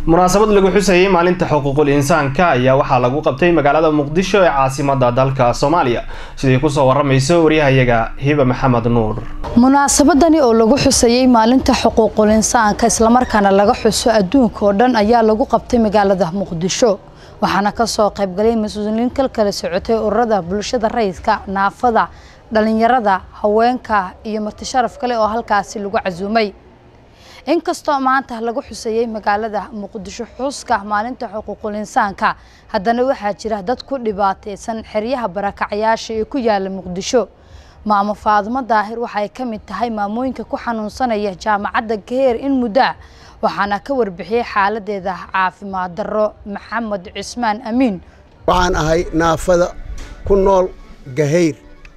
munaasabad lagu xusayay maalinta xuquuqul insaanka ayaa waxaa lagu qabtay magaalada muqdisho ee caasimada dalka soomaaliya sidii kusoo waramayso waryahayaga hiba maxamed nuur munaasabadani oo lagu xusayay maalinta xuquuqul insaanka islamarkaana laga xuso adduunka oo dhan ayaa lagu qabtay magaalada muqdisho waxaana kasoo qaybgalay mas-uuliyiin kal kala socotay ururada bulshada rayidka naafada dhalinyarada haweenka iyo marti sharaf kale oo halkaasi lagu casuumay inkastoo maanta lagu xusayey magaalada muqdisho xuska maalinta xuquuqul insaanka haddana waxaa jira dad ku dhibaateysan xeryaha barakacayaasha ee ku yaala muqdisho maamo faadumo daahir waxay ka mid tahay maamooyinka ku xanuunsanaya jaamacadda gaheer in muddo waxaana ka warbixiyey xaaladeeda caafimaad darro maxamed cismaan amiin waxaan ahay naafada ku nool gahayr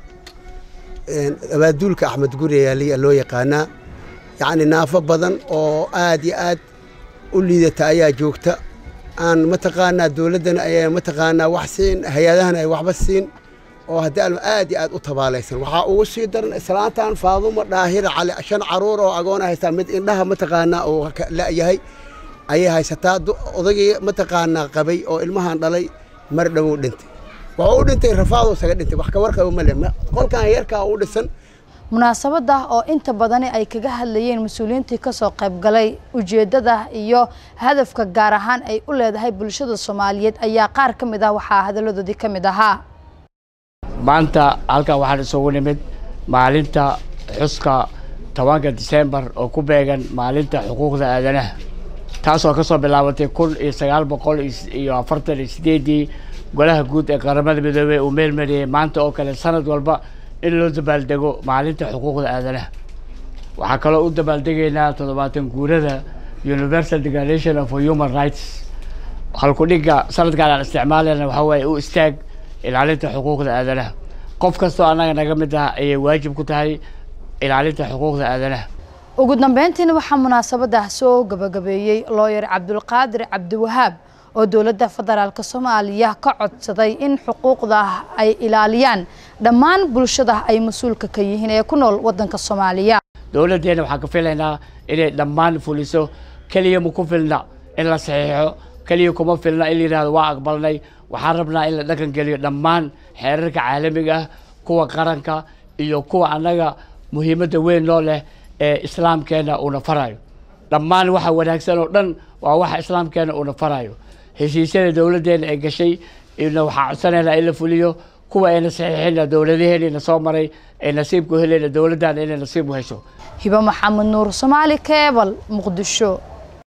abaaduulka axmed guriyaaliya loo yaqaanaa yacni naafo badan oo aad iyo aad u liidata ayaa joogta aan mataqaanaa dowladdana ayaa mataqaanaa wax siin hay-adahana ay waxba siin oo haddii alma aad iyo aad u tabaalaysan waxaa ugu sii daran islaantan faadumo dhaahira cali shan caruur oo agoona haystaa mid indhaha mataqaanaa uu la'yahay ayay haysataa odagii mataqaanaa qabay oo ilmahan dhalay mar dhowow dhintay wuxuu u dhintay rafaadoo isaga dhintay wax ka warqaba ma le qolkan yarkaa u dhisan munaasabada oo inta badani ay kaga hadlayeen mas-uuliyiintii kasoo qaybgalay ujeedada iyo hadafka gaar ahaan ay u leedahay bulshada soomaaliyeed ayaa qaar ka mid ah waxaa hadaladoodii ka mid ahaa maanta halkan waxaan isugu nimid maalinta xuska tobanka disembar oo ku beegan maalinta xuquuqda aadanaha taasoo kasoo bilaabatay kun iyo sagaal boqol iyo afartan iyo sideedii golaha guud ee qaramada midoobey uu meelmariyey maanta oo kale sanad walba in loo dabaaldego maalinta xuquuqda aadanaha waxaa kaloo u dabaaldegaynaa toddobaatan guurada universal declaration of human rights halkudhigga sanadkaan aan isticmaalayna waxaa waaye u istaag ilaalinta xuquuqda aadanaha qof kastoo annaga naga mid ah ayay waajib ku tahay ilaalinta xuquuqda aadanaha ugu dambeyntiina waxaa munaasabada soo gabagabeeyey looyer cabdulqaadir cabdiwahaab oo dowladda federaalk soomaaliya ka codsaday in xuquuqda ay ilaaliyaan dhammaan bulshada ay mas-uulka ka yihiin ee ku nool wadanka soomaaliya dowladdeena waxaan ka filaynaa inay dhammaan fuliso keliya ma ku filna in la saxiixo keliya kuma filna in la yidhahdo waa aqbalnay waxaan rabnaa in la dhaqan geliyo dhammaan xeerarka caalamiga ah kuwa qaranka iyo kuwa annaga muhiimadda weyn loo leh ee islaamkeena uuna farayo dhammaan waxa wanaagsan oo dhan waa waxa islaamkeena uuna farayo heshiisyada dowladdeena ay gashay ina waxaa codsanaynaa in la fuliyo kuwa ayna saxiixina dowladaheenina soo maray ay nasiibku helayna dowladdan inay nasiib u hesho hibo maxamed nuur soomaali keebal muqdisho